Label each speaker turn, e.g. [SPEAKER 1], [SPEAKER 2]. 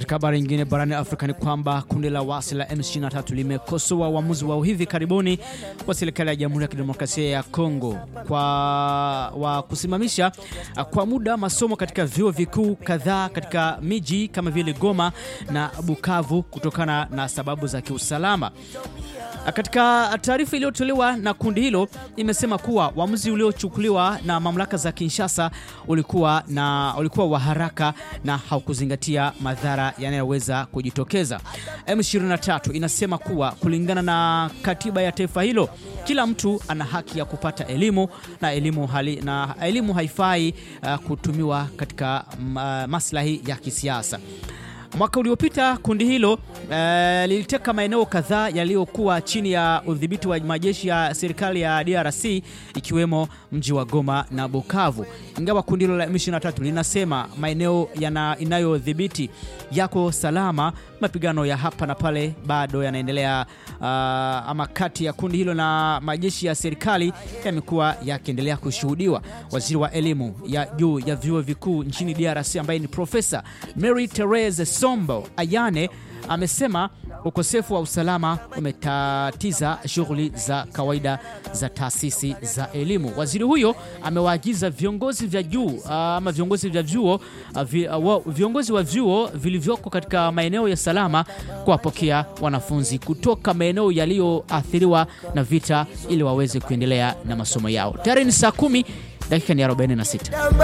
[SPEAKER 1] Katika habari nyingine barani Afrika ni kwamba kundi la wasi la M23 limekosoa uamuzi wa hivi karibuni wa serikali ya Jamhuri ya Kidemokrasia ya Kongo kwa wa kusimamisha kwa muda masomo katika vyuo vikuu kadhaa katika miji kama vile Goma na Bukavu kutokana na sababu za kiusalama. Katika taarifa iliyotolewa na kundi hilo imesema kuwa uamuzi uliochukuliwa na mamlaka za Kinshasa ulikuwa, na, ulikuwa wa haraka na haukuzingatia madhara yanayoweza kujitokeza. M23 inasema kuwa kulingana na katiba ya taifa hilo kila mtu ana haki ya kupata elimu na elimu, hali, na elimu haifai uh, kutumiwa katika uh, maslahi ya kisiasa. Mwaka uliopita kundi hilo uh, liliteka maeneo kadhaa yaliyokuwa chini ya udhibiti wa majeshi ya serikali ya DRC ikiwemo mji wa Goma na Bukavu. Ingawa kundi hilo la M23 linasema maeneo inayodhibiti yako salama, mapigano ya hapa na pale bado yanaendelea. Uh, ama kati ya kundi hilo na majeshi ya serikali yamekuwa yakiendelea kushuhudiwa. Waziri wa elimu ya juu ya vyuo vikuu nchini DRC ambaye ni Profesa Mary Therese Sombo Ayane amesema ukosefu wa usalama umetatiza shughuli za kawaida za taasisi za elimu. Waziri huyo amewaagiza viongozi vya juu ama viongozi vya vyuo viongozi wa vyuo vilivyoko katika maeneo ya salama kuwapokea wanafunzi kutoka maeneo yaliyoathiriwa na vita ili waweze kuendelea na masomo yao. Tayari ni saa kumi dakika ni 46.